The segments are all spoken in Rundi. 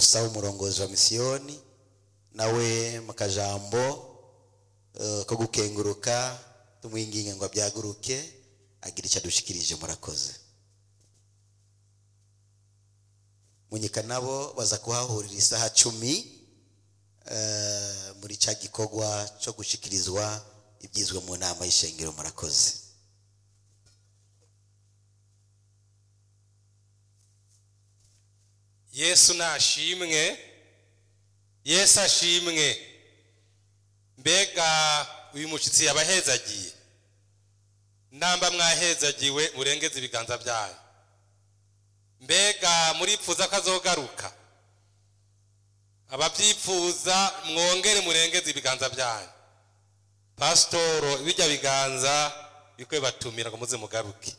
dusaba umurongozi wa misiyoni nawe mu kajambo eh, ko gukenguruka tumwinginge ngo abyaguruke agira icyo adushikirije murakoze munyika nabo baza kuhahurira isaha cumi eh, muri cya gikorwa cyo gushikirizwa ibyizwe mu nama y'ishengero murakoze yesu nashimwe yesu ashimwe mbega uyu mushyitsi yabahezagiye namba mwahezagiwe murengeze ibiganza byanyu mbega muripfuza ko azogaruka ababyipfuza mwongere murengeze ibiganza byanyu pasitoro bijya biganza bikwiye batumira ngo muze mugaruke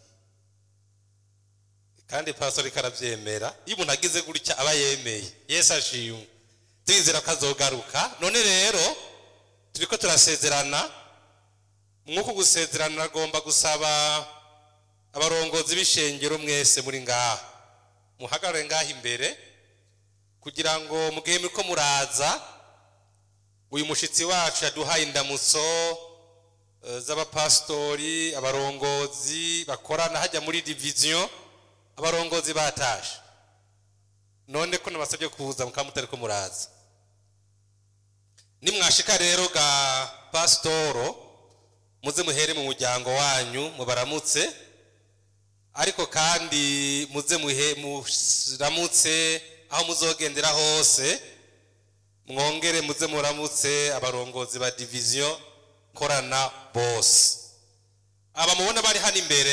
kandi pastor ariko arabyemera iyo umuntu agize gutya aba yemeye yesu ashimwe turizera ko azogaruka none rero turiko turasezerana mwuko gusezerana agomba gusaba abarongozi b'ishengero mwese muri ngaha muhagarare ngaha imbere kugira ngo mu gihe muriko muraza uyu mushitsi wacu yaduhaye indamutso eh, z'abapasitori abarongozi bakorana hajya muri diviziyo abarongozi batashe none ko nabasabye kuza mukaba mutari ko muraza nimwashika rero ga pasitoro muze muhere mu muryango wanyu mubaramutse ariko kandi muze muhe muramutse aho muzogendera hose mwongere muze muramutse abarongozi ba diviziyo korana bose aba mubona bari hano imbere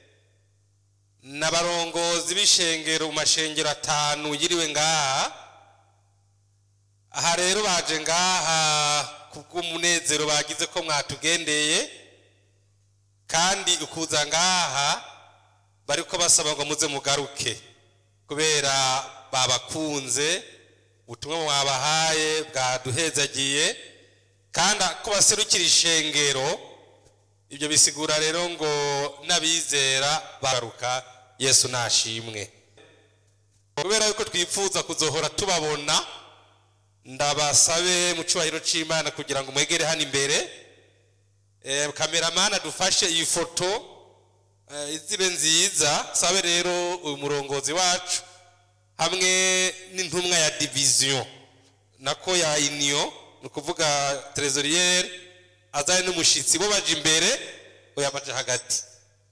n'abarongozi b'ishengero mu mashengero atanu yiriwe ngaha aha rero baje ngaha kubw'umunezero bagize ko mwatugendeye kandi ukuza ngaha bariko basaba ngo muze mugaruke kubera babakunze ubutumwa mwabahaye bwaduhezagiye kandi ko baserukira ishengero ibyo bisigura rero ngo n'abizera bagaruka yesu nashimwe kubera yuko twifuza kuzohora tubabona ndabasabe mu cyubahiro cy'imana kugira ngo mwegere hano imbere Eh, kameramani adufashe iyi foto eh, izibe nziza sabe rero uyu murongozi wacu hamwe n'intumwa ya diviziyo nako ya iniyo ni ukuvuga trezoriyeri azanye n'umushyitsi bo baje imbere oya baje hagati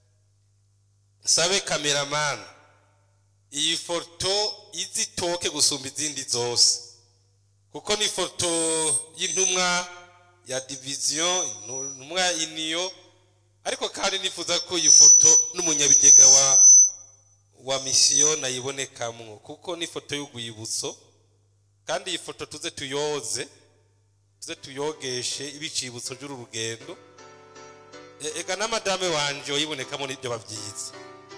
sabe kameramani iyi foto izitoke gusumba izindi zose kuko ni foto y'intumwa ya diviziyo intumwa ya iniyo ariko kandi nifuza ko iyi foto n'umunyabigega wa wa misiyo nayibonekamwo kuko ni foto y'urwibutso kandi iyi foto tuze tuyoze tuze tuyogeshe ibicibutso by'uru rugendo E- ega na madame wanje uyibonekamo n'ibyo babyiza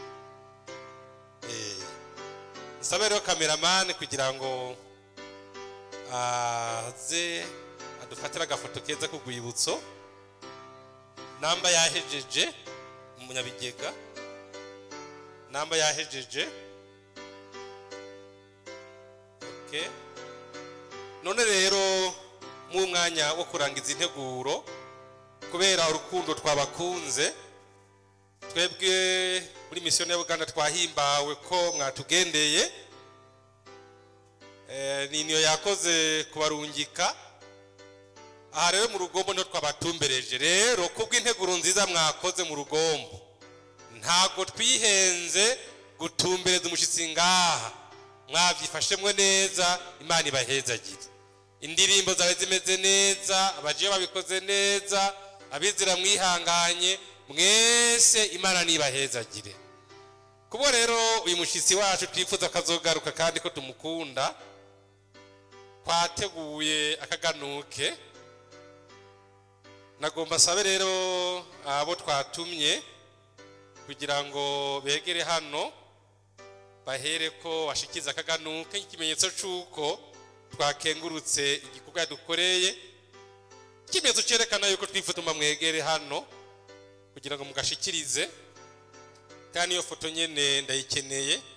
Eh, nsabe rero kameramani kugira ngo aze adufatire agafoto keza k'urwibutso namba yahejeje umunyabigega namba yahejeje okay. none rero mu mwanya wo kurangiza integuro kubera urukundo twabakunze twebwe muri misiyo ya uganda twahimbawe ko mwatugendeye Eh, ni niyo yakoze kubarungika aha rero mu rugombo niho twabatumbereje rero kubw'integuro nziza mwakoze mu rugombo ntabwo twihenze gutumbereza umushyitsi ngaha mwabyifashemwe neza imana ibahezagire indirimbo zawe zimeze neza abajiyo babikoze neza abizira mwihanganye mwese imana nibahezagire kubwo rero uyu mushyitsi wacu twifuza akazogaruka kandi ko tumukunda twateguye akaganuke nagomba asabe rero abo twatumye kugira ngo begere hano bahere ko bashikiza akaganuke nk'ikimenyetso cy'uko twakengurutse igikorwa dukoreye ikimenyetso cyerekana yuko twifutuma mwegere hano kugira ngo mugashikirize kandi iyo foto nyine ndayikeneye